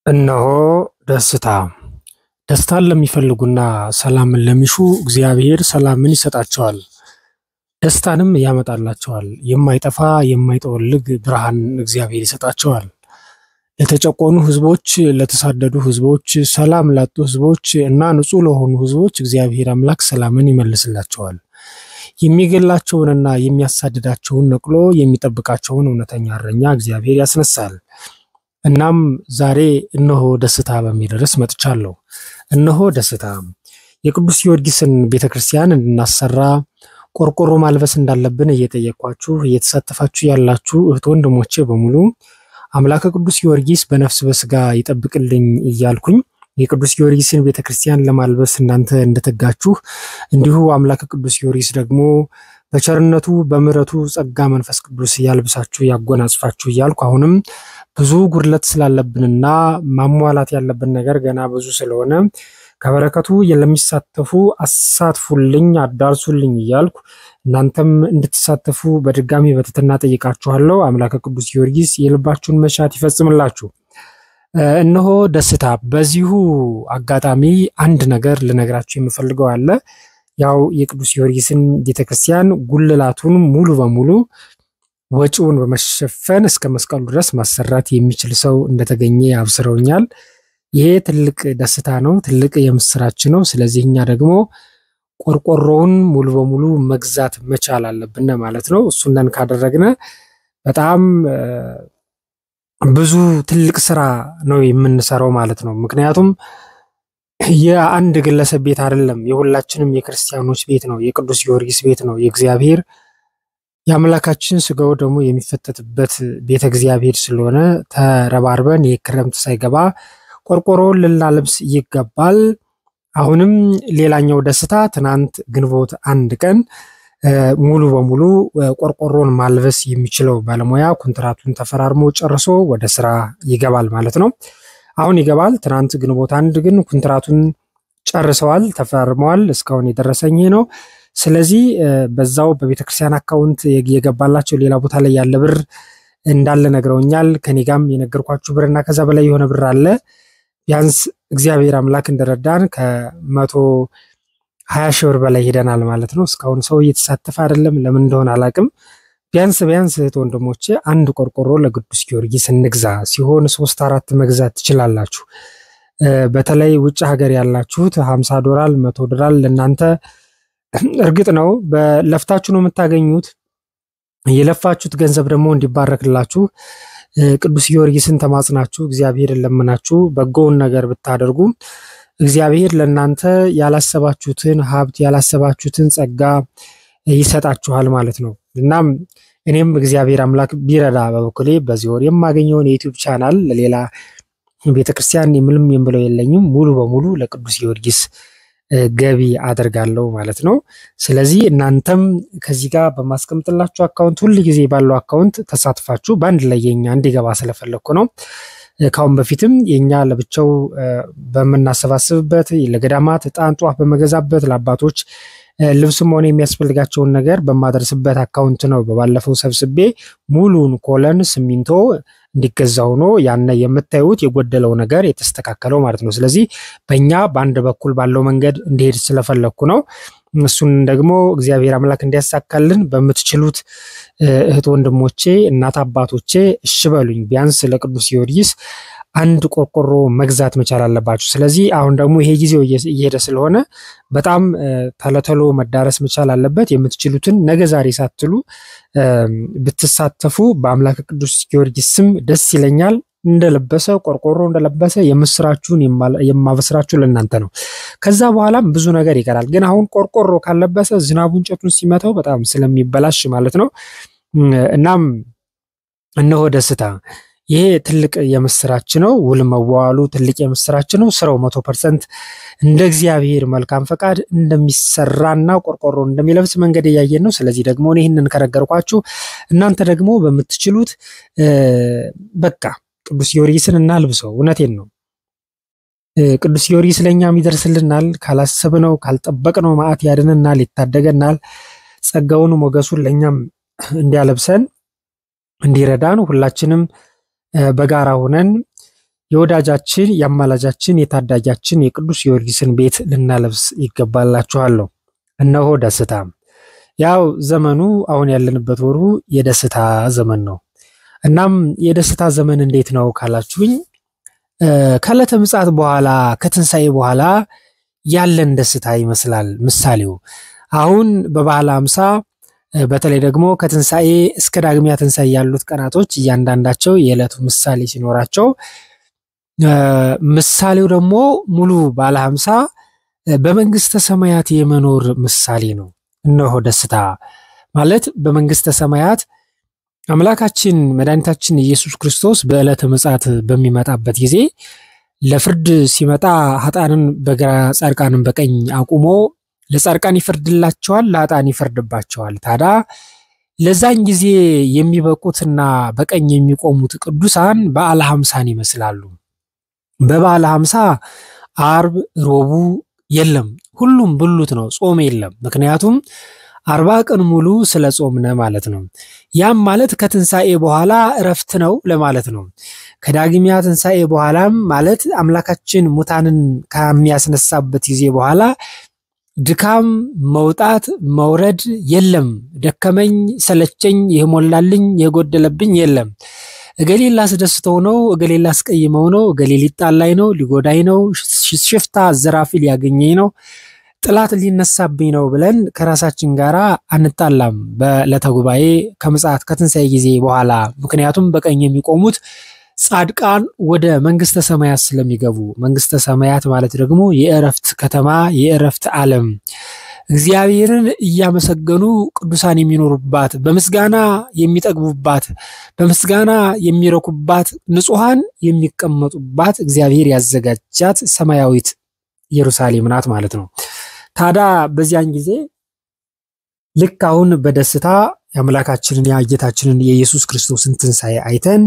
እነሆ ደስታ ደስታን ለሚፈልጉና ሰላምን ለሚሹ እግዚአብሔር ሰላምን ይሰጣቸዋል፣ ደስታንም ያመጣላቸዋል። የማይጠፋ የማይጠወልግ ብርሃን እግዚአብሔር ይሰጣቸዋል። ለተጨቆኑ ሕዝቦች፣ ለተሳደዱ ሕዝቦች፣ ሰላም ላጡ ሕዝቦች እና ንጹሕ ለሆኑ ሕዝቦች እግዚአብሔር አምላክ ሰላምን ይመልስላቸዋል። የሚገላቸውንና የሚያሳድዳቸውን ነቅሎ የሚጠብቃቸውን እውነተኛ እረኛ እግዚአብሔር ያስነሳል። እናም ዛሬ እነሆ ደስታ በሚል ርዕስ መጥቻለሁ። እነሆ ደስታ የቅዱስ ጊዮርጊስን ቤተ ክርስቲያን እንድናሰራ ቆርቆሮ ማልበስ እንዳለብን እየጠየኳችሁ እየተሳተፋችሁ ያላችሁ እህት ወንድሞቼ በሙሉ አምላከ ቅዱስ ጊዮርጊስ በነፍስ በስጋ ይጠብቅልኝ እያልኩኝ የቅዱስ ጊዮርጊስን ቤተ ክርስቲያን ለማልበስ እናንተ እንደተጋችሁ እንዲሁ አምላከ ቅዱስ ጊዮርጊስ ደግሞ በቸርነቱ በምሕረቱ ጸጋ መንፈስ ቅዱስ ያልብሳችሁ ያጎናጽፋችሁ እያልኩ አሁንም ብዙ ጉድለት ስላለብንና ማሟላት ያለብን ነገር ገና ብዙ ስለሆነ ከበረከቱ ለሚሳተፉ አሳትፉልኝ፣ አዳርሱልኝ እያልኩ እናንተም እንድትሳተፉ በድጋሚ በትህትና ጠይቃችኋለሁ። አምላከ ቅዱስ ጊዮርጊስ የልባችሁን መሻት ይፈጽምላችሁ። እነሆ ደስታ። በዚሁ አጋጣሚ አንድ ነገር ልነግራችሁ የምፈልገው አለ። ያው የቅዱስ ጊዮርጊስን ቤተክርስቲያን ጉልላቱን ሙሉ በሙሉ ወጪውን በመሸፈን እስከ መስቀሉ ድረስ ማሰራት የሚችል ሰው እንደተገኘ አብስረውኛል። ይሄ ትልቅ ደስታ ነው፣ ትልቅ የምስራች ነው። ስለዚህ እኛ ደግሞ ቆርቆሮውን ሙሉ በሙሉ መግዛት መቻል አለብን ማለት ነው። እሱንን ካደረግነ በጣም ብዙ ትልቅ ስራ ነው የምንሰራው ማለት ነው። ምክንያቱም የአንድ ግለሰብ ቤት አይደለም፣ የሁላችንም የክርስቲያኖች ቤት ነው። የቅዱስ ጊዮርጊስ ቤት ነው። የእግዚአብሔር የአምላካችን ስጋው ደግሞ የሚፈተትበት ቤተ እግዚአብሔር ስለሆነ ተረባርበን የክረምት ሳይገባ ቆርቆሮውን ልናለብስ ይገባል። አሁንም ሌላኛው ደስታ ትናንት ግንቦት አንድ ቀን ሙሉ በሙሉ ቆርቆሮን ማልበስ የሚችለው ባለሙያ ኮንትራቱን ተፈራርሞ ጨርሶ ወደ ስራ ይገባል ማለት ነው። አሁን ይገባል። ትናንት ግንቦት አንድ ግን ኮንትራቱን ጨርሰዋል፣ ተፈራርመዋል። እስካሁን የደረሰኝ ነው። ስለዚህ በዛው በቤተክርስቲያን አካውንት የገባላቸው ሌላ ቦታ ላይ ያለ ብር እንዳለ ነግረውኛል። ከኔ ጋም የነገርኳችሁ ብር እና ከዛ በላይ የሆነ ብር አለ። ቢያንስ እግዚአብሔር አምላክ እንደረዳን ከመቶ ሀያ ሺህ ብር በላይ ሄደናል ማለት ነው። እስካሁን ሰው እየተሳተፈ አይደለም። ለምን እንደሆነ አላቅም። ቢያንስ ቢያንስ እህት ወንድሞቼ አንድ ቆርቆሮ ለቅዱስ ጊዮርጊስ እንግዛ። ሲሆን ሶስት አራት መግዛት ትችላላችሁ። በተለይ ውጭ ሀገር ያላችሁት ሀምሳ ዶላር መቶ ዶላር ለእናንተ እርግጥ ነው በለፍታችሁ ነው የምታገኙት። የለፋችሁት ገንዘብ ደግሞ እንዲባረክላችሁ ቅዱስ ጊዮርጊስን ተማጽናችሁ እግዚአብሔርን ለምናችሁ በጎውን ነገር ብታደርጉ እግዚአብሔር ለእናንተ ያላሰባችሁትን ሀብት ያላሰባችሁትን ጸጋ ይሰጣችኋል ማለት ነው። እናም እኔም እግዚአብሔር አምላክ ቢረዳ በበኩሌ በዚህ ወር የማገኘውን የዩቲዩብ ቻናል ለሌላ ቤተክርስቲያን የምልም የምለው የለኝም ሙሉ በሙሉ ለቅዱስ ጊዮርጊስ ገቢ አደርጋለሁ ማለት ነው። ስለዚህ እናንተም ከዚህ ጋር በማስቀምጥላችሁ አካውንት ሁል ጊዜ ባለው አካውንት ተሳትፋችሁ በአንድ ላይ የኛ እንዲገባ ስለፈለግኩ ነው። ካሁን በፊትም የኛ ለብቻው በምናሰባስብበት ለገዳማት ዕጣን ጧፍ በመገዛበት ለአባቶች ልብስም ሆነ የሚያስፈልጋቸውን ነገር በማደርስበት አካውንት ነው። በባለፈው ሰብስቤ ሙሉን ኮለን ሲሚንቶ እንዲገዛ ሆኖ ያነ የምታዩት የጎደለው ነገር የተስተካከለው ማለት ነው። ስለዚህ በእኛ በአንድ በኩል ባለው መንገድ እንዲሄድ ስለፈለግኩ ነው። እሱን ደግሞ እግዚአብሔር አምላክ እንዲያሳካልን በምትችሉት እህት ወንድሞቼ፣ እናት አባቶቼ እሺ በሉኝ። ቢያንስ ለቅዱስ ጊዮርጊስ አንድ ቆርቆሮ መግዛት መቻል አለባችሁ። ስለዚህ አሁን ደግሞ ይሄ ጊዜው እየሄደ ስለሆነ በጣም ተለተሎ መዳረስ መቻል አለበት። የምትችሉትን ነገ ዛሬ ሳትሉ ብትሳተፉ በአምላክ ቅዱስ ጊዮርጊስ ስም ደስ ይለኛል። እንደለበሰ ቆርቆሮ እንደለበሰ የምስራችሁን የማበስራችሁ ለእናንተ ነው። ከዛ በኋላም ብዙ ነገር ይቀራል። ግን አሁን ቆርቆሮ ካለበሰ ዝናቡ እንጨቱን ሲመታው በጣም ስለሚበላሽ ማለት ነው። እናም እነሆ ደስታ ይሄ ትልቅ የምስራች ነው። ውል መዋዋሉ ትልቅ የምስራች ነው። ስራው መቶ ፐርሰንት እንደ እግዚአብሔር መልካም ፈቃድ እንደሚሰራና ቆርቆሮ እንደሚለብስ መንገድ እያየን ነው። ስለዚህ ደግሞ ይህንን ከነገርኳችሁ እናንተ ደግሞ በምትችሉት በቃ ቅዱስ ጊዮርጊስን እናልብሰው። እውነቴን ነው። ቅዱስ ጊዮርጊስ ለእኛም ይደርስልናል። ካላሰብነው ካልጠበቅነው መዓት ያድነናል፣ ይታደገናል። ጸጋውን ሞገሱን ለእኛም እንዲያለብሰን እንዲረዳን ሁላችንም በጋራ ሆነን የወዳጃችን የአማላጃችን የታዳጊያችን የቅዱስ ጊዮርጊስን ቤት ልናለብስ ይገባላችኋለሁ። እነሆ ደስታ። ያው ዘመኑ አሁን ያለንበት ወሩ የደስታ ዘመን ነው። እናም የደስታ ዘመን እንዴት ነው ካላችሁኝ ከዕለተ ምጽአት በኋላ ከትንሣኤ በኋላ ያለን ደስታ ይመስላል። ምሳሌው አሁን በበዓለ ሃምሳ በተለይ ደግሞ ከትንሣኤ እስከ ዳግሚያ ትንሣኤ ያሉት ቀናቶች እያንዳንዳቸው የዕለቱ ምሳሌ ሲኖራቸው ምሳሌው ደግሞ ሙሉ ባለ ሃምሳ በመንግስተ ሰማያት የመኖር ምሳሌ ነው። እነሆ ደስታ ማለት በመንግስተ ሰማያት አምላካችን መድኃኒታችን ኢየሱስ ክርስቶስ በዕለተ ምጽአት በሚመጣበት ጊዜ ለፍርድ ሲመጣ ኃጥአንን በግራ ጻድቃንን በቀኝ አቁሞ ለጻድቃን ይፈርድላቸዋል፣ ለኃጥአን ይፈርድባቸዋል። ታዲያ ለዛን ጊዜ የሚበቁትና በቀኝ የሚቆሙት ቅዱሳን በዓለ ሃምሳን ይመስላሉ። በበዓለ ሃምሳ አርብ ሮቡ የለም፣ ሁሉም ብሉት ነው፣ ጾም የለም። ምክንያቱም አርባ ቀን ሙሉ ስለ ጾምነ ማለት ነው። ያም ማለት ከትንሣኤ በኋላ እረፍት ነው ለማለት ነው። ከዳግሚያ ትንሣኤ በኋላም ማለት አምላካችን ሙታንን ከሚያስነሳበት ጊዜ በኋላ ድካም፣ መውጣት፣ መውረድ የለም። ደከመኝ፣ ሰለቸኝ፣ ይህ ሞላልኝ፣ የጎደለብኝ የለም። እገሌ ላስደስተው ነው፣ እገሌ ላስቀይመው ነው፣ እገሌ ሊጣላይ ነው፣ ሊጎዳኝ ነው፣ ሽፍታ ዘራፊ ሊያገኘኝ ነው ጥላት ሊነሳብኝ ነው ብለን ከራሳችን ጋር አንጣላም። በዕለተ ጉባኤ ከምጽአት ከትንሣኤ ጊዜ በኋላ ምክንያቱም በቀኝ የሚቆሙት ጻድቃን ወደ መንግስተ ሰማያት ስለሚገቡ፣ መንግስተ ሰማያት ማለት ደግሞ የእረፍት ከተማ የእረፍት ዓለም እግዚአብሔርን እያመሰገኑ ቅዱሳን የሚኖሩባት በምስጋና የሚጠግቡባት በምስጋና የሚረኩባት ንጹሐን የሚቀመጡባት እግዚአብሔር ያዘጋጃት ሰማያዊት ኢየሩሳሌም ናት ማለት ነው። ታዲያ በዚያን ጊዜ ልክ አሁን በደስታ የአምላካችንን የጌታችንን የኢየሱስ ክርስቶስን ትንሣኤ አይተን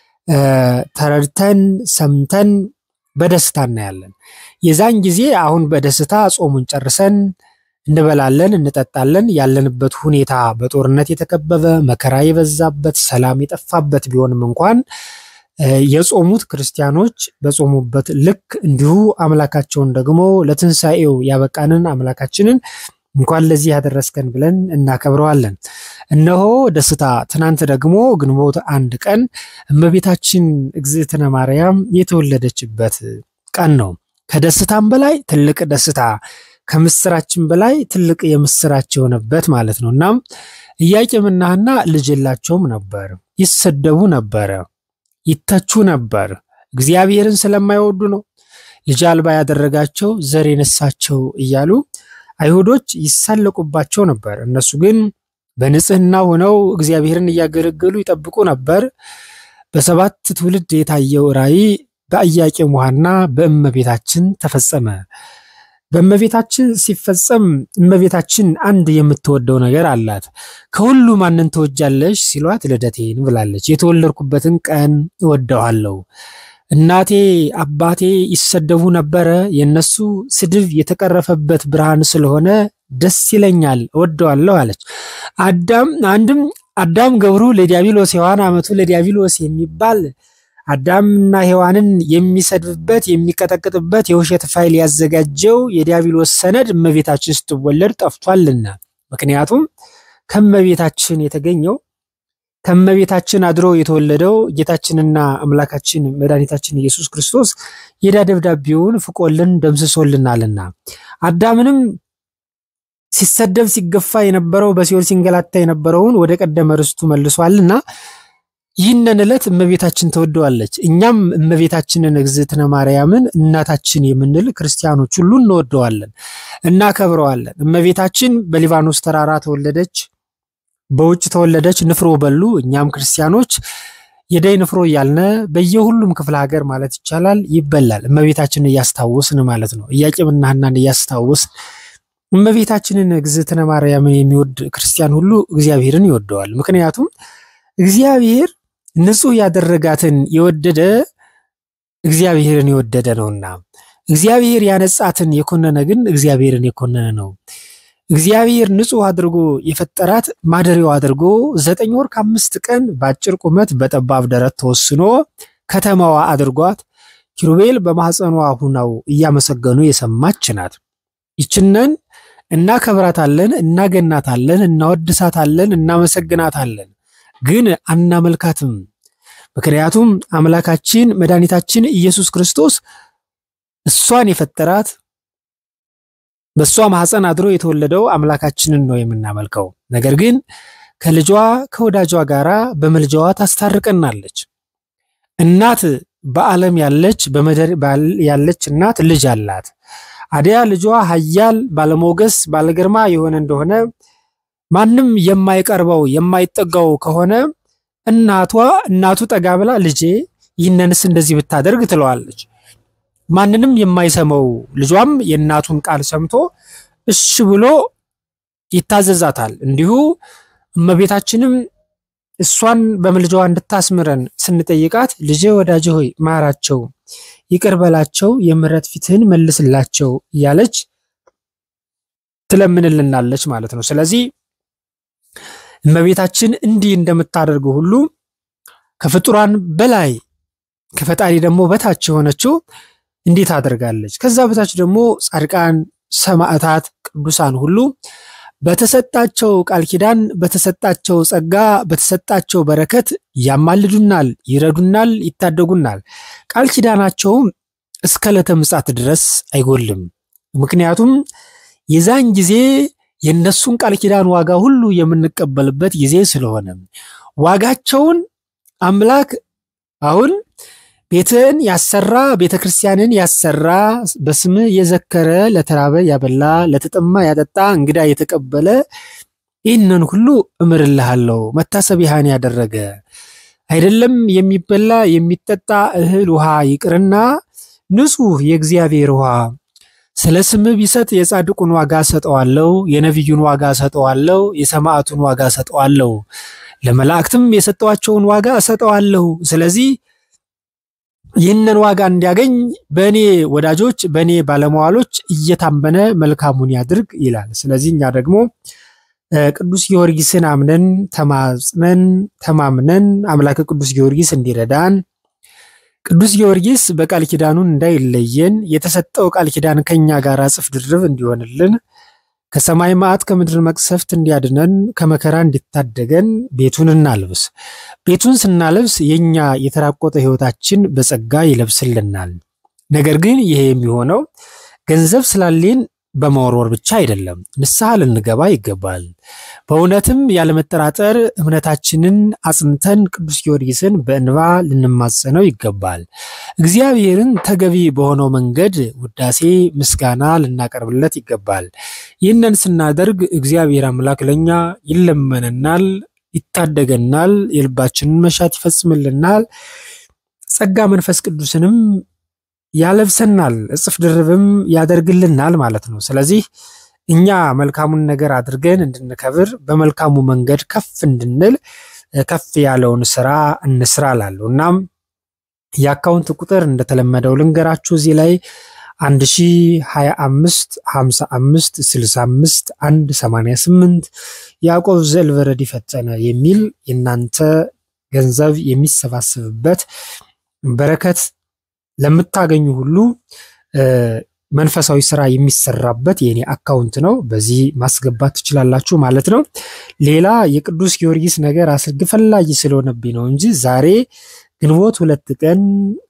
ተረድተን ሰምተን በደስታ እናያለን። የዛን ጊዜ አሁን በደስታ ጾሙን ጨርሰን እንበላለን፣ እንጠጣለን። ያለንበት ሁኔታ በጦርነት የተከበበ መከራ የበዛበት ሰላም የጠፋበት ቢሆንም እንኳን የጾሙት ክርስቲያኖች በጾሙበት ልክ እንዲሁ አምላካቸውን ደግሞ ለትንሣኤው ያበቃንን አምላካችንን እንኳን ለዚህ ያደረስከን ብለን እናከብረዋለን። እነሆ ደስታ። ትናንት ደግሞ ግንቦት አንድ ቀን እመቤታችን እግዝእትነ ማርያም የተወለደችበት ቀን ነው። ከደስታም በላይ ትልቅ ደስታ፣ ከምስራችን በላይ ትልቅ የምስራች የሆነበት ማለት ነው። እናም ኢያቄምና ሐና ልጅ የላቸውም ነበር፣ ይሰደቡ ነበረ ይተቹ ነበር። እግዚአብሔርን ስለማይወዱ ነው ልጅ አልባ ያደረጋቸው ዘር የነሳቸው እያሉ አይሁዶች ይሳለቁባቸው ነበር። እነሱ ግን በንጽህና ሆነው እግዚአብሔርን እያገለገሉ ይጠብቁ ነበር። በሰባት ትውልድ የታየው ራእይ በኢያቄም ሐና በእመቤታችን ተፈጸመ። በእመቤታችን ሲፈጸም እመቤታችን አንድ የምትወደው ነገር አላት። ከሁሉ ማንን ትወጃለሽ ሲሏት ልደቴን ብላለች። የተወለድኩበትን ቀን እወደዋለሁ። እናቴ አባቴ ይሰደቡ ነበረ፣ የነሱ ስድብ የተቀረፈበት ብርሃን ስለሆነ ደስ ይለኛል፣ እወደዋለሁ አለች። አዳም አንድም አዳም ገብሩ ለዲያብሎስ ሔዋን አመቱ ለዲያብሎስ የሚባል አዳምና ሔዋንን የሚሰድብበት የሚቀጠቅጥበት የውሸት ፋይል ያዘጋጀው የዲያብሎስ ሰነድ እመቤታችን ስትወለድ ጠፍቷልና። ምክንያቱም ከእመቤታችን የተገኘው ከእመቤታችን አድሮ የተወለደው ጌታችንና አምላካችን መድኃኒታችን ኢየሱስ ክርስቶስ የዕዳ ደብዳቤውን ፍቆልን ደምስሶልናልና አዳምንም ሲሰደብ ሲገፋ የነበረው በሲኦል ሲንገላታ የነበረውን ወደ ቀደመ ርስቱ መልሷልና ይህንን ዕለት እመቤታችን ተወደዋለች። እኛም እመቤታችንን እግዝእትነ ማርያምን እናታችን የምንል ክርስቲያኖች ሁሉ እንወደዋለን፣ እናከብረዋለን። እመቤታችን በሊባኖስ ተራራ ተወለደች፣ በውጭ ተወለደች፣ ንፍሮ በሉ። እኛም ክርስቲያኖች የደይ ንፍሮ እያልነ በየሁሉም ክፍለ ሀገር ማለት ይቻላል ይበላል። እመቤታችንን እያስታወስን ማለት ነው። ኢያቄምና ሐናን እያስታወስን እመቤታችንን እግዝእትነ ማርያምን የሚወድ ክርስቲያን ሁሉ እግዚአብሔርን ይወደዋል። ምክንያቱም እግዚአብሔር ንጹሕ ያደረጋትን የወደደ እግዚአብሔርን የወደደ ነውና፣ እግዚአብሔር ያነጻትን የኮነነ ግን እግዚአብሔርን የኮነነ ነው። እግዚአብሔር ንጹሕ አድርጎ የፈጠራት ማደሪያው አድርጎ ዘጠኝ ወር ከአምስት ቀን በአጭር ቁመት በጠባብ ደረት ተወስኖ ከተማዋ አድርጓት ኪሩቤል በማኅፀኗ ሁነው እያመሰገኑ የሰማች ናት። ይችነን እናከብራታለን፣ እናገናታለን፣ እናወድሳታለን፣ እናመሰግናታለን፣ ግን አናመልካትም። ምክንያቱም አምላካችን መድኃኒታችን ኢየሱስ ክርስቶስ እሷን የፈጠራት በእሷ ማኅፀን አድሮ የተወለደው አምላካችንን ነው የምናመልከው። ነገር ግን ከልጇ ከወዳጇ ጋራ በምልጃዋ ታስታርቀናለች። እናት በዓለም ያለች በምድር ያለች እናት ልጅ አላት። አዲያ ልጇ ኃያል ባለሞገስ ባለግርማ የሆነ እንደሆነ ማንም የማይቀርበው የማይጠጋው ከሆነ እናቷ እናቱ ጠጋ ብላ ልጄ ይህንንስ እንደዚህ ብታደርግ ትለዋለች። ማንንም የማይሰማው ልጇም የእናቱን ቃል ሰምቶ እሺ ብሎ ይታዘዛታል። እንዲሁ እመቤታችንም እሷን በምልጃዋ እንድታስምረን ስንጠይቃት ልጄ ወዳጄ ሆይ ማራቸው፣ ይቅር በላቸው፣ የምሕረት ፊትህን መልስላቸው እያለች ትለምንልናለች ማለት ነው። ስለዚህ እመቤታችን እንዲህ እንደምታደርገው ሁሉ ከፍጡራን በላይ ከፈጣሪ ደግሞ በታች የሆነችው እንዲህ ታደርጋለች። ከዛ በታች ደግሞ ጻድቃን፣ ሰማዕታት፣ ቅዱሳን ሁሉ በተሰጣቸው ቃል ኪዳን በተሰጣቸው ጸጋ በተሰጣቸው በረከት ያማልዱናል፣ ይረዱናል፣ ይታደጉናል። ቃል ኪዳናቸውም እስከ ዕለተ ምጽአት ድረስ አይጎልም። ምክንያቱም የዛን ጊዜ የእነሱን ቃል ኪዳን ዋጋ ሁሉ የምንቀበልበት ጊዜ ስለሆነ ዋጋቸውን አምላክ አሁን ቤትን ያሰራ ቤተ ክርስቲያንን ያሰራ በስምህ የዘከረ ለተራበ ያበላ ለተጠማ ያጠጣ እንግዳ የተቀበለ ይህንን ሁሉ እምርልሃለሁ። መታሰቢያህን ያደረገ አይደለም የሚበላ የሚጠጣ እህል ውሃ ይቅርና ንጹሕ የእግዚአብሔር ውሃ ስለ ስምህ ቢሰጥ የጻድቁን ዋጋ ሰጠዋለሁ፣ የነቢዩን ዋጋ ሰጠዋለሁ፣ የሰማዕቱን ዋጋ ሰጠዋለሁ፣ ለመላእክትም የሰጠዋቸውን ዋጋ እሰጠዋለሁ። ስለዚህ ይህንን ዋጋ እንዲያገኝ በእኔ ወዳጆች በእኔ ባለመዋሎች እየታመነ መልካሙን ያድርግ ይላል። ስለዚህ እኛ ደግሞ ቅዱስ ጊዮርጊስን አምነን ተማጽነን ተማምነን አምላከ ቅዱስ ጊዮርጊስ እንዲረዳን ቅዱስ ጊዮርጊስ በቃል ኪዳኑን እንዳይለየን የተሰጠው ቃል ኪዳን ከኛ ጋር እጥፍ ድርብ እንዲሆንልን ከሰማይ መዓት ከምድር መቅሰፍት እንዲያድነን ከመከራ እንዲታደገን ቤቱን እናልብስ። ቤቱን ስናለብስ የኛ የተራቆተ ሕይወታችን በጸጋ ይለብስልናል። ነገር ግን ይሄ የሚሆነው ገንዘብ ስላሌን በመወርወር ብቻ አይደለም። ንስሐ ልንገባ ይገባል። በእውነትም ያለመጠራጠር እምነታችንን አጽንተን ቅዱስ ጊዮርጊስን በእንባ ልንማጸነው ይገባል። እግዚአብሔርን ተገቢ በሆነው መንገድ ውዳሴ፣ ምስጋና ልናቀርብለት ይገባል። ይህንን ስናደርግ እግዚአብሔር አምላክ ለእኛ ይለመነናል፣ ይታደገናል፣ የልባችንን መሻት ይፈጽምልናል፣ ጸጋ መንፈስ ቅዱስንም ያለብሰናል እጽፍ ድርብም ያደርግልናል ማለት ነው። ስለዚህ እኛ መልካሙን ነገር አድርገን እንድንከብር በመልካሙ መንገድ ከፍ እንድንል ከፍ ያለውን ስራ እንስራ ላሉ እናም የአካውንት ቁጥር እንደተለመደው ልንገራችሁ እዚህ ላይ 1025 55 65 188 ያዕቆብ ዘልበረድ ፈጠነ የሚል የእናንተ ገንዘብ የሚሰባሰብበት በረከት ለምታገኙ ሁሉ መንፈሳዊ ስራ የሚሰራበት የኔ አካውንት ነው። በዚህ ማስገባት ትችላላችሁ ማለት ነው። ሌላ የቅዱስ ጊዮርጊስ ነገር አስርግ ፈላጊ ስለሆነብኝ ነው እንጂ ዛሬ ግንቦት ሁለት ቀን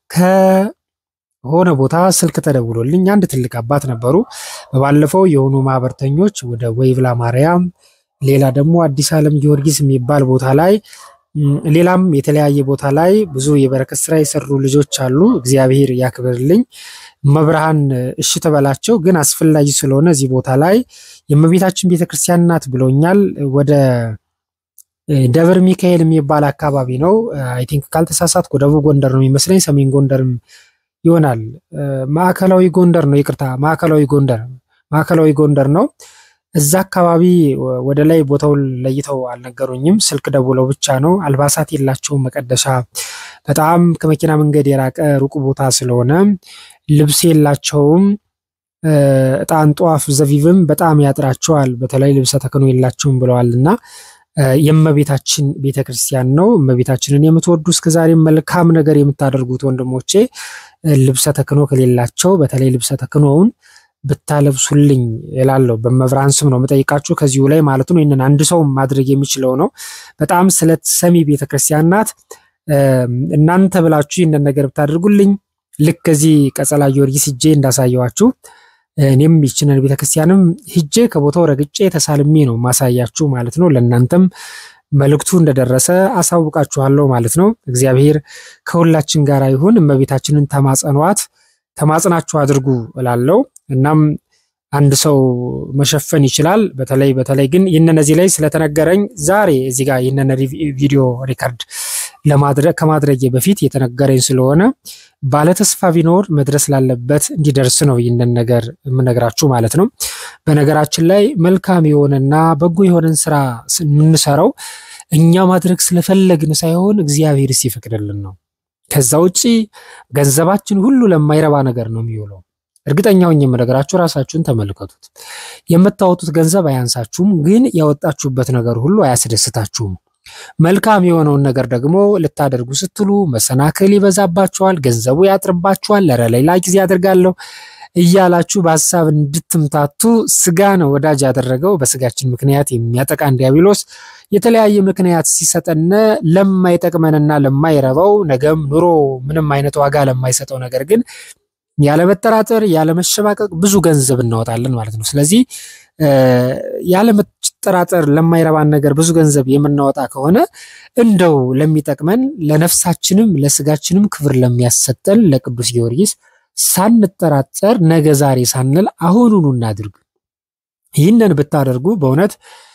ከሆነ ቦታ ስልክ ተደውሎልኝ አንድ ትልቅ አባት ነበሩ። በባለፈው የሆኑ ማህበርተኞች ወደ ወይብላ ማርያም፣ ሌላ ደግሞ አዲስ ዓለም ጊዮርጊስ የሚባል ቦታ ላይ ሌላም የተለያየ ቦታ ላይ ብዙ የበረከት ስራ የሰሩ ልጆች አሉ። እግዚአብሔር ያክብርልኝ። መብርሃን እሺ ተበላቸው። ግን አስፈላጊ ስለሆነ እዚህ ቦታ ላይ የእመቤታችን ቤተክርስቲያን ናት ብሎኛል። ወደ ደብረ ሚካኤል የሚባል አካባቢ ነው። አይ ቲንክ ካልተሳሳትኩ ደቡብ ጎንደር ነው የሚመስለኝ፣ ሰሜን ጎንደርም ይሆናል። ማዕከላዊ ጎንደር ነው፣ ይቅርታ፣ ማዕከላዊ ጎንደር ማዕከላዊ ጎንደር ነው። እዛ አካባቢ ወደ ላይ ቦታውን ለይተው አልነገሩኝም። ስልክ ደውለው ብቻ ነው። አልባሳት የላቸውም መቀደሻ፣ በጣም ከመኪና መንገድ የራቀ ሩቅ ቦታ ስለሆነ ልብስ የላቸውም። ዕጣን፣ ጧፍ፣ ዘቢብም በጣም ያጥራቸዋል። በተለይ ልብሰ ተክህኖ የላቸውም ብለዋል እና የእመቤታችን ቤተ ክርስቲያን ነው። እመቤታችንን የምትወዱ እስከዛሬ መልካም ነገር የምታደርጉት ወንድሞቼ ልብሰ ተክህኖ ከሌላቸው በተለይ ልብሰ ተክህኖውን ብታለብሱልኝ እላለሁ። በመብርሃን ስም ነው የምጠይቃችሁ ከዚሁ ላይ ማለት ነው። ይህንን አንድ ሰው ማድረግ የሚችለው ነው። በጣም ስለት ሰሚ ቤተክርስቲያን ናት። እናንተ ብላችሁ ይህንን ነገር ብታደርጉልኝ ልክ ከዚህ ቀጸላ ጊዮርጊስ ሂጄ እንዳሳየዋችሁ እኔም ይችንን ቤተክርስቲያንም ሂጄ ከቦታው ረግጬ ተሳልሜ ነው ማሳያችሁ ማለት ነው። ለእናንተም መልእክቱ እንደደረሰ አሳውቃችኋለሁ ማለት ነው። እግዚአብሔር ከሁላችን ጋር ይሁን። እመቤታችንን ተማጸኗት፣ ተማጽናችሁ አድርጉ እላለሁ። እናም አንድ ሰው መሸፈን ይችላል። በተለይ በተለይ ግን ይህንን እዚህ ላይ ስለተነገረኝ ዛሬ እዚህ ጋር ይህንን ቪዲዮ ሪከርድ ለማድረግ ከማድረጌ በፊት የተነገረኝ ስለሆነ ባለተስፋ ቢኖር መድረስ ላለበት እንዲደርስ ነው ይህንን ነገር የምነግራችሁ ማለት ነው። በነገራችን ላይ መልካም የሆነና በጎ የሆነን ስራ የምንሰራው እኛ ማድረግ ስለፈለግን ሳይሆን እግዚአብሔር ሲፈቅድልን ነው። ከዛ ውጭ ገንዘባችን ሁሉ ለማይረባ ነገር ነው የሚውለው። እርግጠኛውን የምነግራችሁ ራሳችሁን ተመልከቱት። የምታወጡት ገንዘብ አያንሳችሁም፣ ግን ያወጣችሁበት ነገር ሁሉ አያስደስታችሁም። መልካም የሆነውን ነገር ደግሞ ልታደርጉ ስትሉ መሰናክል ይበዛባችኋል፣ ገንዘቡ ያጥርባችኋል። ለረ ሌላ ጊዜ አድርጋለሁ እያላችሁ በሀሳብ እንድትምታቱ ስጋ ነው ወዳጅ ያደረገው። በስጋችን ምክንያት የሚያጠቃን ዲያብሎስ የተለያየ ምክንያት ሲሰጠን ለማይጠቅመንና ለማይረባው ነገም ኑሮ ምንም አይነት ዋጋ ለማይሰጠው ነገር ግን ያለመጠራጠር ያለመሸማቀቅ ብዙ ገንዘብ እናወጣለን ማለት ነው። ስለዚህ ያለመጠራጠር ለማይረባን ነገር ብዙ ገንዘብ የምናወጣ ከሆነ እንደው ለሚጠቅመን ለነፍሳችንም ለስጋችንም ክብር ለሚያሰጠን ለቅዱስ ጊዮርጊስ ሳንጠራጠር ነገ ዛሬ ሳንል አሁኑኑ እናድርግ። ይህንን ብታደርጉ በእውነት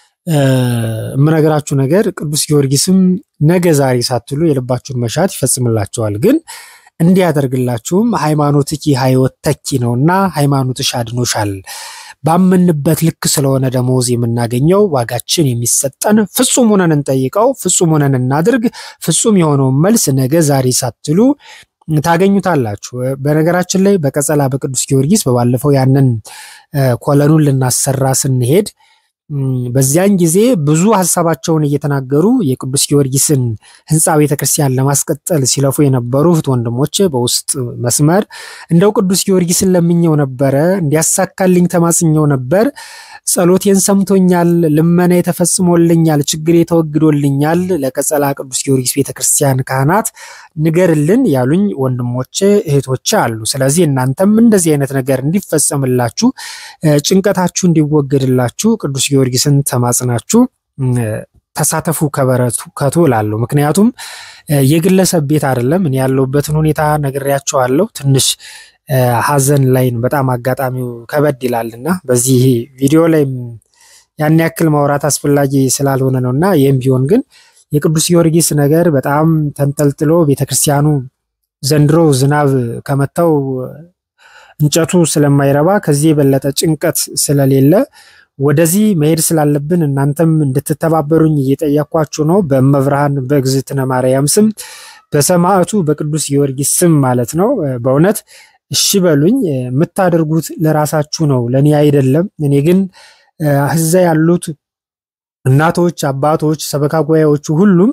የምነግራችሁ ነገር ቅዱስ ጊዮርጊስም ነገ ዛሬ ሳትሉ የልባችሁን መሻት ይፈጽምላቸዋል ግን እንዲያደርግላችሁም ሃይማኖትኪ ሕይወት ተኪ ነውና ሃይማኖትሽ አድኖሻል። ባመንበት ልክ ስለሆነ ደሞዝ የምናገኘው ዋጋችን የሚሰጠን ፍጹም ሆነን እንጠይቀው፣ ፍጹም ሆነን እናድርግ። ፍጹም የሆነውን መልስ ነገ ዛሬ ሳትሉ ታገኙታላችሁ። በነገራችን ላይ በቀጸላ በቅዱስ ጊዮርጊስ በባለፈው ያንን ኮለኑን ልናሰራ ስንሄድ በዚያን ጊዜ ብዙ ሀሳባቸውን እየተናገሩ የቅዱስ ጊዮርጊስን ሕንፃ ቤተክርስቲያን ለማስቀጠል ሲለፉ የነበሩ እህት ወንድሞች በውስጥ መስመር እንደው ቅዱስ ጊዮርጊስን ለምኘው ነበረ፣ እንዲያሳካልኝ ተማጽኘው ነበር። ጸሎቴን ሰምቶኛል፣ ልመና ተፈጽሞልኛል፣ ችግሬ ተወግዶልኛል። ለቀጸላ ቅዱስ ጊዮርጊስ ቤተክርስቲያን ካህናት ንገርልን ያሉኝ ወንድሞች እህቶች አሉ። ስለዚህ እናንተም እንደዚህ አይነት ነገር እንዲፈጸምላችሁ ጭንቀታችሁ እንዲወገድላችሁ ቅዱስ ጊዮርጊስን ተማጽናችሁ ተሳተፉ ከበረከቱ እላለሁ። ምክንያቱም የግለሰብ ቤት አይደለም። እኔ ያለሁበትን ሁኔታ ነግሬያቸዋለሁ። ትንሽ ሀዘን ላይ በጣም አጋጣሚው ከበድ ይላልና በዚህ ቪዲዮ ላይ ያን ያክል ማውራት አስፈላጊ ስላልሆነ ነው እና ይህም ቢሆን ግን የቅዱስ ጊዮርጊስ ነገር በጣም ተንጠልጥሎ ቤተክርስቲያኑ ዘንድሮ ዝናብ ከመታው እንጨቱ ስለማይረባ ከዚህ የበለጠ ጭንቀት ስለሌለ ወደዚህ መሄድ ስላለብን እናንተም እንድትተባበሩኝ እየጠየኳችሁ ነው። በእመብርሃን በእግዝእትነ ማርያም ስም በሰማዕቱ በቅዱስ ጊዮርጊስ ስም ማለት ነው። በእውነት እሺ በሉኝ። የምታደርጉት ለራሳችሁ ነው፣ ለእኔ አይደለም። እኔ ግን እዛ ያሉት እናቶች፣ አባቶች፣ ሰበካ ጉባኤዎቹ ሁሉም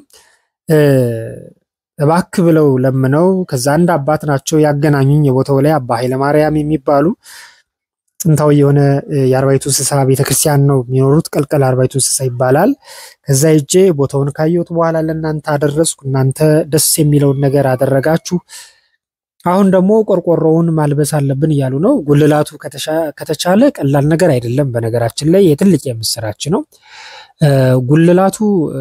እባክ ብለው ለምነው ከዛ አንድ አባት ናቸው ያገናኙኝ። የቦታው ላይ አባ ኃይለማርያም የሚባሉ ጥንታዊ የሆነ የአርባይቱ እንስሳ ቤተክርስቲያን ነው የሚኖሩት። ቀልቀል አርባይቱ እንስሳ ይባላል። ከዛ ሄጄ ቦታውን ካየሁት በኋላ ለእናንተ አደረስኩ። እናንተ ደስ የሚለውን ነገር አደረጋችሁ። አሁን ደግሞ ቆርቆሮውን ማልበስ አለብን እያሉ ነው። ጉልላቱ ከተቻለ ቀላል ነገር አይደለም። በነገራችን ላይ የትልቅ የምስራች ነው። ጉልላቱ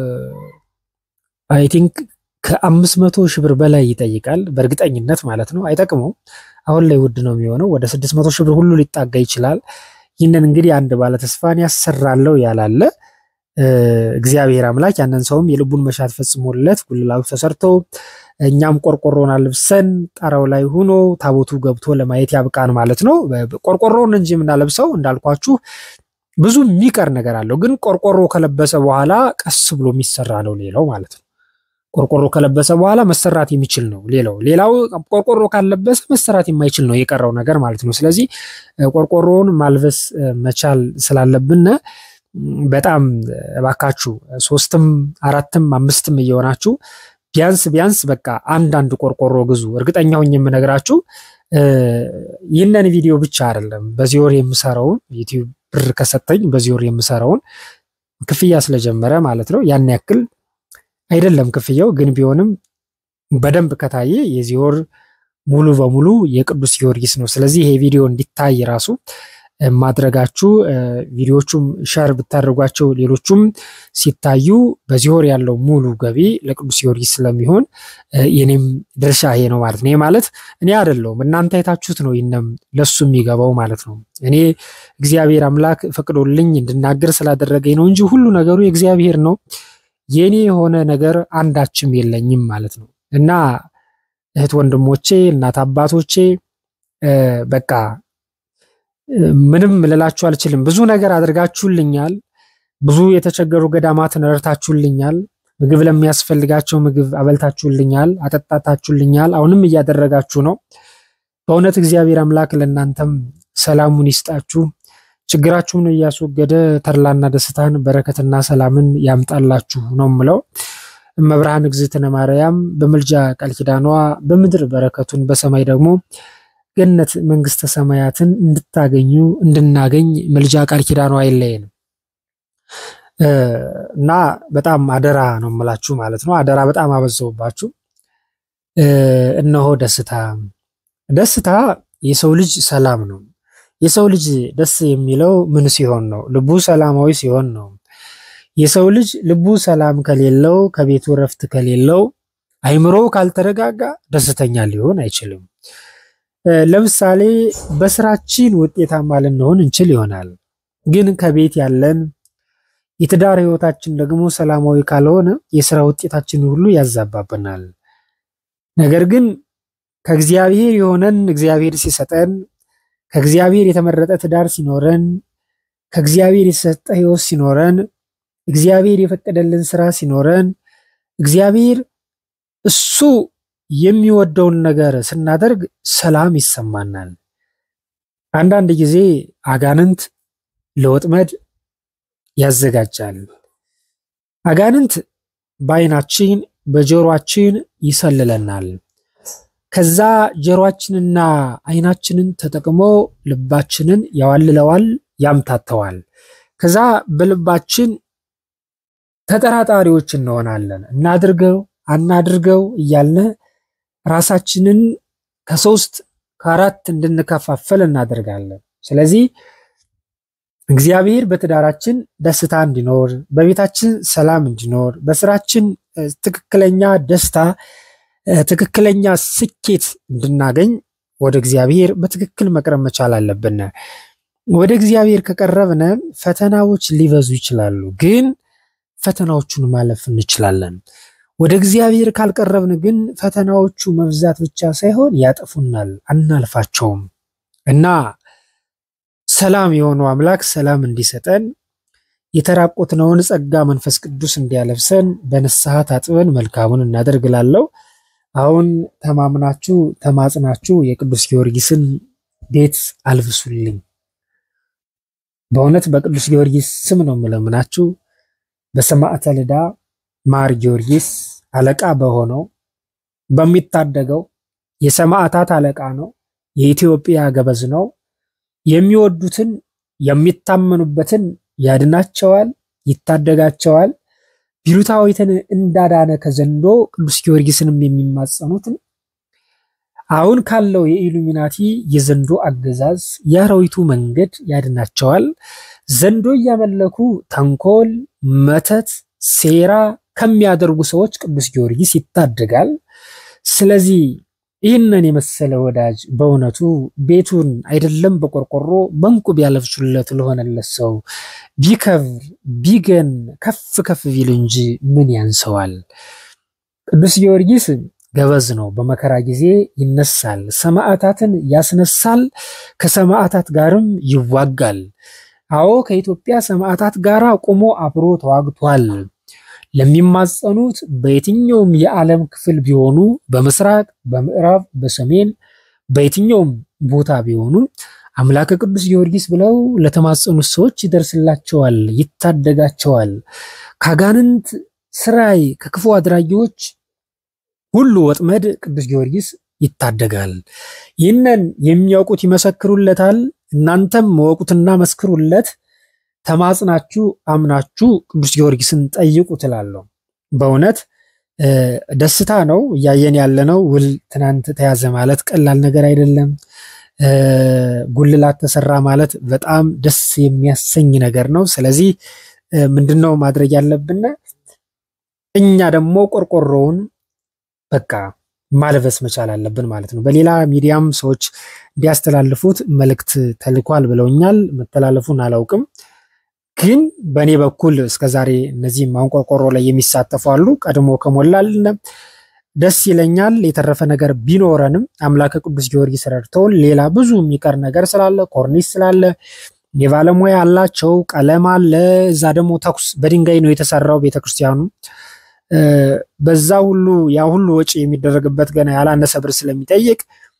አይ ቲንክ ከአምስት መቶ ሺህ ብር በላይ ይጠይቃል። በእርግጠኝነት ማለት ነው። አይጠቅመውም። አሁን ላይ ውድ ነው የሚሆነው። ወደ ስድስት መቶ ሺህ ብር ሁሉ ሊጣጋ ይችላል። ይህንን እንግዲህ አንድ ባለተስፋን ያሰራለው ያላለ እግዚአብሔር አምላክ ያንን ሰውም የልቡን መሻት ፈጽሞለት ጉልላቱ ተሰርቶ እኛም ቆርቆሮን አልብሰን ጣራው ላይ ሆኖ ታቦቱ ገብቶ ለማየት ያብቃን ማለት ነው። ቆርቆሮውን እንጂ የምናለብሰው እንዳልኳችሁ ብዙ የሚቀር ነገር አለው። ግን ቆርቆሮ ከለበሰ በኋላ ቀስ ብሎ የሚሰራ ነው ሌላው ማለት ነው። ቆርቆሮ ከለበሰ በኋላ መሰራት የሚችል ነው ሌላው። ሌላው ቆርቆሮ ካለበሰ መሰራት የማይችል ነው የቀረው ነገር ማለት ነው። ስለዚህ ቆርቆሮውን ማልበስ መቻል ስላለብን በጣም እባካችሁ ሶስትም አራትም አምስትም እየሆናችሁ ቢያንስ ቢያንስ በቃ አንዳንድ ቆርቆሮ ግዙ። እርግጠኛ ሆኜ የምነግራችሁ ይህንን ቪዲዮ ብቻ አይደለም በዚህ ወር የምሰራውን ዩቲዩብ ብር ከሰጠኝ በዚህ ወር የምሰራውን ክፍያ ስለጀመረ ማለት ነው። ያን ያክል አይደለም ክፍያው፣ ግን ቢሆንም በደንብ ከታየ የዚህ ወር ሙሉ በሙሉ የቅዱስ ጊዮርጊስ ነው። ስለዚህ ይሄ ቪዲዮ እንዲታይ ራሱ ማድረጋችሁ ቪዲዮቹም ሸር ብታደርጓቸው ሌሎቹም ሲታዩ በዚህ ወር ያለው ሙሉ ገቢ ለቅዱስ ጊዮርጊስ ስለሚሆን የኔም ድርሻ ይሄ ነው ማለት ነው። ይሄ ማለት እኔ አይደለሁም እናንተ አይታችሁት ነው ይህንም ለሱ የሚገባው ማለት ነው። እኔ እግዚአብሔር አምላክ ፈቅዶልኝ እንድናገር ስላደረገኝ ነው እንጂ ሁሉ ነገሩ የእግዚአብሔር ነው። የኔ የሆነ ነገር አንዳችም የለኝም ማለት ነው እና እህት ወንድሞቼ፣ እናት አባቶቼ በቃ ምንም ልላችሁ አልችልም። ብዙ ነገር አድርጋችሁልኛል። ብዙ የተቸገሩ ገዳማትን ረድታችሁልኛል። ምግብ ለሚያስፈልጋቸው ምግብ አበልታችሁልኛል፣ አጠጣታችሁልኛል። አሁንም እያደረጋችሁ ነው። በእውነት እግዚአብሔር አምላክ ለእናንተም ሰላሙን ይስጣችሁ። ችግራችሁን እያስወገደ ተድላና ደስታን በረከትና ሰላምን ያምጣላችሁ ነው ምለው። እመብርሃን እግዝእትነ ማርያም በምልጃ ቃል ኪዳኗ በምድር በረከቱን በሰማይ ደግሞ ገነት መንግስተ ሰማያትን እንድታገኙ እንድናገኝ ምልጃ ቃል ኪዳኗ አይለየን እና በጣም አደራ ነው የምላችሁ ማለት ነው። አደራ በጣም አበዛውባችሁ። እነሆ ደስታ ደስታ የሰው ልጅ ሰላም ነው። የሰው ልጅ ደስ የሚለው ምን ሲሆን ነው? ልቡ ሰላማዊ ሲሆን ነው። የሰው ልጅ ልቡ ሰላም ከሌለው፣ ከቤቱ እረፍት ከሌለው፣ አይምሮ ካልተረጋጋ ደስተኛ ሊሆን አይችልም። ለምሳሌ በስራችን ውጤታማ ልንሆን እንችል ይሆናል። ግን ከቤት ያለን የትዳር ህይወታችን ደግሞ ሰላማዊ ካልሆነ የስራ ውጤታችን ሁሉ ያዛባብናል። ነገር ግን ከእግዚአብሔር የሆነን እግዚአብሔር ሲሰጠን፣ ከእግዚአብሔር የተመረጠ ትዳር ሲኖረን፣ ከእግዚአብሔር የተሰጠ ህይወት ሲኖረን፣ እግዚአብሔር የፈቀደልን ስራ ሲኖረን፣ እግዚአብሔር እሱ የሚወደውን ነገር ስናደርግ ሰላም ይሰማናል። አንዳንድ ጊዜ አጋንንት ለወጥመድ ያዘጋጃል። አጋንንት በአይናችን በጆሮአችን ይሰልለናል። ከዛ ጆሮአችንና አይናችንን ተጠቅሞ ልባችንን ያዋልለዋል፣ ያምታተዋል። ከዛ በልባችን ተጠራጣሪዎች እንሆናለን። እናድርገው አናድርገው እያልን ራሳችንን ከሶስት ከአራት እንድንከፋፈል እናደርጋለን። ስለዚህ እግዚአብሔር በትዳራችን ደስታ እንዲኖር፣ በቤታችን ሰላም እንዲኖር፣ በስራችን ትክክለኛ ደስታ፣ ትክክለኛ ስኬት እንድናገኝ ወደ እግዚአብሔር በትክክል መቅረብ መቻል አለብን። ወደ እግዚአብሔር ከቀረብን ፈተናዎች ሊበዙ ይችላሉ፣ ግን ፈተናዎቹን ማለፍ እንችላለን። ወደ እግዚአብሔር ካልቀረብን ግን ፈተናዎቹ መብዛት ብቻ ሳይሆን ያጠፉናል፣ አናልፋቸውም እና ሰላም የሆነው አምላክ ሰላም እንዲሰጠን የተራቆትነውን ጸጋ መንፈስ ቅዱስ እንዲያለብሰን በንስሐ ታጥበን መልካሙን እናደርግላለው። አሁን ተማምናችሁ ተማጽናችሁ የቅዱስ ጊዮርጊስን ቤት አልብሱልኝ። በእውነት በቅዱስ ጊዮርጊስ ስም ነው የምለምናችሁ። በሰማዕተ ልዳ ማር ጊዮርጊስ አለቃ በሆነው በሚታደገው የሰማዕታት አለቃ ነው። የኢትዮጵያ ገበዝ ነው። የሚወዱትን የሚታመኑበትን ያድናቸዋል፣ ይታደጋቸዋል። ቢሉታዊትን እንዳዳነ ከዘንዶ ቅዱስ ጊዮርጊስንም የሚማጸኑትን አሁን ካለው የኢሉሚናቲ የዘንዶ አገዛዝ የአራዊቱ መንገድ ያድናቸዋል። ዘንዶ እያመለኩ ተንኮል፣ መተት፣ ሴራ ከሚያደርጉ ሰዎች ቅዱስ ጊዮርጊስ ይታደጋል። ስለዚህ ይህንን የመሰለ ወዳጅ በእውነቱ ቤቱን አይደለም በቆርቆሮ በእንቁ ቢያለብሱለት ለሆነለት ሰው ቢከብር ቢገን ከፍ ከፍ ቢል እንጂ ምን ያንሰዋል? ቅዱስ ጊዮርጊስ ገበዝ ነው። በመከራ ጊዜ ይነሳል፣ ሰማዕታትን ያስነሳል፣ ከሰማዕታት ጋርም ይዋጋል። አዎ ከኢትዮጵያ ሰማዕታት ጋር ቆሞ አብሮ ተዋግቷል። ለሚማጸኑት በየትኛውም የዓለም ክፍል ቢሆኑ በምስራቅ፣ በምዕራብ፣ በሰሜን በየትኛውም ቦታ ቢሆኑ አምላከ ቅዱስ ጊዮርጊስ ብለው ለተማጸኑት ሰዎች ይደርስላቸዋል፣ ይታደጋቸዋል። ከአጋንንት ስራይ ከክፉ አድራጊዎች ሁሉ ወጥመድ ቅዱስ ጊዮርጊስ ይታደጋል። ይህንን የሚያውቁት ይመሰክሩለታል። እናንተም መወቁትና መስክሩለት። ተማጽናችሁ አምናችሁ ቅዱስ ጊዮርጊስን ጠይቁ ትላለሁ። በእውነት ደስታ ነው እያየን ያለነው። ውል ትናንት ተያዘ ማለት ቀላል ነገር አይደለም። ጉልላት ተሰራ ማለት በጣም ደስ የሚያሰኝ ነገር ነው። ስለዚህ ምንድነው ማድረግ ያለብን? እኛ ደግሞ ቆርቆሮውን በቃ ማልበስ መቻል አለብን ማለት ነው። በሌላ ሚዲያም ሰዎች እንዲያስተላልፉት መልእክት ተልኳል ብለውኛል። መተላለፉን አላውቅም፣ ግን በእኔ በኩል እስከዛሬ እነዚህም አሁን ቆርቆሮ ላይ የሚሳተፉ አሉ። ቀድሞ ከሞላልን ደስ ይለኛል። የተረፈ ነገር ቢኖረንም አምላከ ቅዱስ ጊዮርጊስ ረድተውን ሌላ ብዙ የሚቀር ነገር ስላለ ኮርኒስ ስላለ የባለሙያ አላቸው፣ ቀለም አለ። እዛ ደግሞ ተኩስ በድንጋይ ነው የተሰራው ቤተክርስቲያኑ በዛ ሁሉ ያ ሁሉ ወጪ የሚደረግበት ገና ያላነሰ ብር ስለሚጠይቅ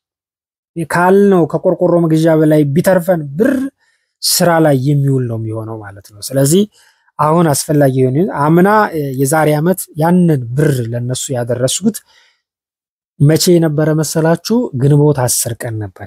ካልነው ከቆርቆሮ መግዣ በላይ ቢተርፈን ብር ስራ ላይ የሚውል ነው የሚሆነው ማለት ነው። ስለዚህ አሁን አስፈላጊ የሆነ አምና የዛሬ ዓመት ያንን ብር ለነሱ ያደረሱት መቼ የነበረ መሰላችሁ? ግንቦት አስር ቀን ነበር።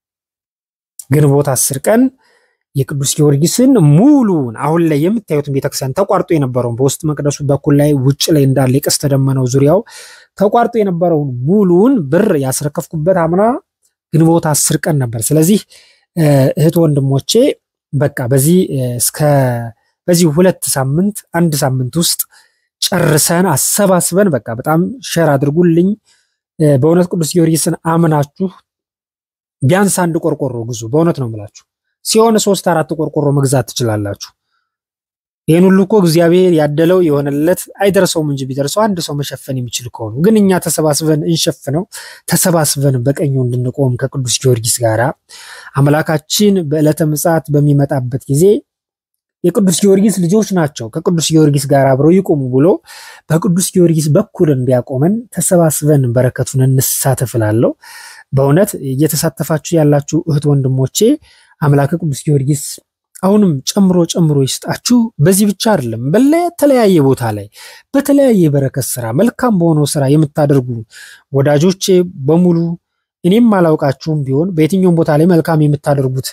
ግንቦት አስር ቀን የቅዱስ ጊዮርጊስን ሙሉውን አሁን ላይ የምታዩትን ቤተክርስቲያን ተቋርጦ የነበረውን በውስጥ መቅደሱ በኩል ላይ ውጭ ላይ እንዳለ የቀስተ ደመናው ዙሪያው ተቋርጦ የነበረውን ሙሉውን ብር ያስረከፍኩበት አምና ግንቦት አስር ቀን ነበር። ስለዚህ እህት ወንድሞቼ በቃ በዚህ እስከ በዚህ ሁለት ሳምንት አንድ ሳምንት ውስጥ ጨርሰን አሰባስበን በቃ በጣም ሸር አድርጉልኝ። በእውነት ቅዱስ ጊዮርጊስን አምናችሁ ቢያንስ አንድ ቆርቆሮ ግዙ። በእውነት ነው የምላችሁ ሲሆን ሶስት አራት ቆርቆሮ መግዛት ትችላላችሁ። ይህን ሁሉ እኮ እግዚአብሔር ያደለው የሆነለት አይደርሰውም እንጂ ቢደርሰው አንድ ሰው መሸፈን የሚችል ከሆኑ ግን እኛ ተሰባስበን እንሸፍነው። ተሰባስበን በቀኙ እንድንቆም ከቅዱስ ጊዮርጊስ ጋር አምላካችን በዕለተ ምጽአት በሚመጣበት ጊዜ የቅዱስ ጊዮርጊስ ልጆች ናቸው ከቅዱስ ጊዮርጊስ ጋር አብረው ይቆሙ ብሎ በቅዱስ ጊዮርጊስ በኩል እንዲያቆመን ተሰባስበን በረከቱን እንሳተፍ እላለሁ። በእውነት እየተሳተፋችሁ ያላችሁ እህት ወንድሞቼ አምላከ ቅዱስ ጊዮርጊስ አሁንም ጨምሮ ጨምሮ ይስጣችሁ። በዚህ ብቻ አይደለም፣ በተለያየ ቦታ ላይ በተለያየ የበረከት ስራ መልካም በሆነው ስራ የምታደርጉ ወዳጆቼ በሙሉ እኔም አላውቃችሁም ቢሆን በየትኛውም ቦታ ላይ መልካም የምታደርጉት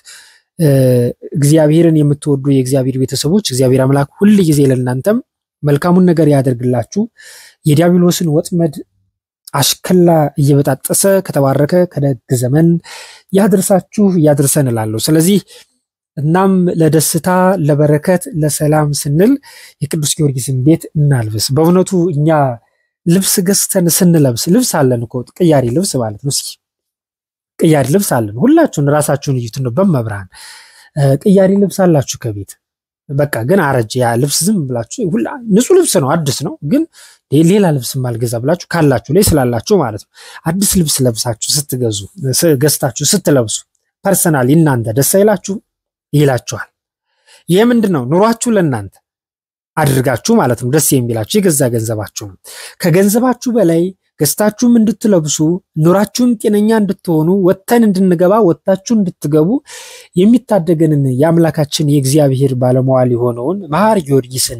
እግዚአብሔርን የምትወዱ የእግዚአብሔር ቤተሰቦች እግዚአብሔር አምላክ ሁል ጊዜ ለእናንተም መልካሙን ነገር ያደርግላችሁ። የዲያብሎስን ወጥመድ አሽከላ እየበጣጠሰ ከተባረከ ከደግ ዘመን ያድርሳችሁ ያድርሰን እላለሁ። ስለዚህ እናም ለደስታ ለበረከት፣ ለሰላም ስንል የቅዱስ ጊዮርጊስን ቤት እናልብስ። በእውነቱ እኛ ልብስ ገዝተን ስንለብስ ልብስ አለን እኮ ቅያሪ ልብስ ማለት ነው። እስኪ ቅያሪ ልብስ አለን። ሁላችሁን ራሳችሁን እዩት ነው በመብርሃን ቅያሪ ልብስ አላችሁ ከቤት በቃ ግን አረጀ ያ ልብስ ዝም ብላችሁ ንጹህ ልብስ ነው አዲስ ነው ግን ሌላ ልብስ ማልገዛ ብላችሁ ካላችሁ ላይ ስላላችሁ ማለት ነው። አዲስ ልብስ ለብሳችሁ ስትገዙ ገዝታችሁ ስትለብሱ ፐርሰናል እናንተ ደስ አይላችሁ ይላችኋል። ይህ ምንድን ነው? ኑሯችሁ ለእናንተ አድርጋችሁ ማለት ነው ደስ የሚላችሁ የገዛ ገንዘባችሁ ነው። ከገንዘባችሁ በላይ ገዝታችሁም እንድትለብሱ ኑራችሁም ጤነኛ እንድትሆኑ ወጥተን እንድንገባ ወጥታችሁ እንድትገቡ የሚታደገንን የአምላካችን የእግዚአብሔር ባለመዋል የሆነውን መሐር ጊዮርጊስን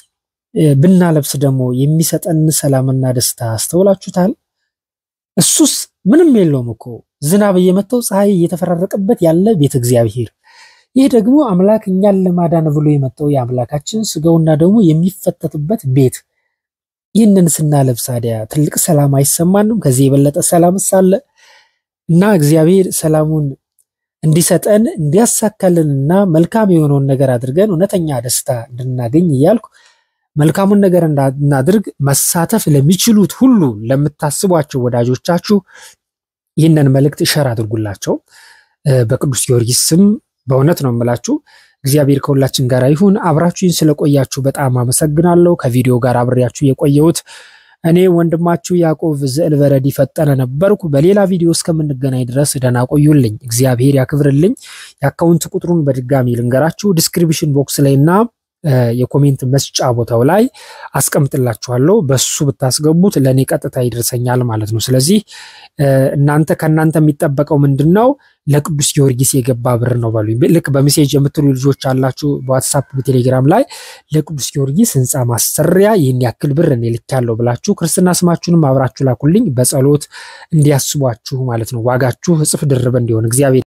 ብናለብስ ደግሞ የሚሰጠን ሰላምና ደስታ አስተውላችሁታል? እሱስ ምንም የለውም እኮ ዝናብ እየመታው ፀሐይ እየተፈራረቀበት ያለ ቤተ እግዚአብሔር። ይህ ደግሞ አምላክ እኛን ለማዳን ብሎ የመጣው የአምላካችን ስጋውና ደግሞ የሚፈተትበት ቤት። ይህንን ስናለብስ ታዲያ ትልቅ ሰላም አይሰማንም? ከዚህ የበለጠ ሰላም ሳለ እና እግዚአብሔር ሰላሙን እንዲሰጠን እንዲያሳካልንና መልካም የሆነውን ነገር አድርገን እውነተኛ ደስታ እንድናገኝ እያልኩ መልካሙን ነገር እናድርግ። መሳተፍ ለሚችሉት ሁሉ ለምታስቧቸው ወዳጆቻችሁ ይህንን መልእክት ሸር አድርጉላቸው። በቅዱስ ጊዮርጊስ ስም በእውነት ነው የምላችሁ። እግዚአብሔር ከሁላችን ጋር ይሁን። አብራችሁኝ ስለቆያችሁ በጣም አመሰግናለሁ። ከቪዲዮ ጋር አብሬያችሁ የቆየሁት እኔ ወንድማችሁ ያዕቆብ ዘእልበረድ ፈጠነ ነበርኩ። በሌላ ቪዲዮ እስከምንገናኝ ድረስ ደህና ቆዩልኝ። እግዚአብሔር ያክብርልኝ። የአካውንት ቁጥሩን በድጋሚ ልንገራችሁ ዲስክሪፕሽን ቦክስ ላይ እና የኮሜንት መስጫ ቦታው ላይ አስቀምጥላችኋለሁ። በሱ ብታስገቡት ለእኔ ቀጥታ ይደርሰኛል ማለት ነው። ስለዚህ እናንተ ከእናንተ የሚጠበቀው ምንድን ነው? ለቅዱስ ጊዮርጊስ የገባ ብር ነው በሉኝ። ልክ በሜሴጅ የምትሉ ልጆች አላችሁ፣ በዋትሳፕ በቴሌግራም ላይ ለቅዱስ ጊዮርጊስ ህንፃ ማሰሪያ ይህን ያክል ብር እኔ ልኬያለሁ ብላችሁ ክርስትና ስማችሁንም አብራችሁ ላኩልኝ፣ በጸሎት እንዲያስቧችሁ ማለት ነው። ዋጋችሁ እጥፍ ድርብ እንዲሆን እግዚአብሔር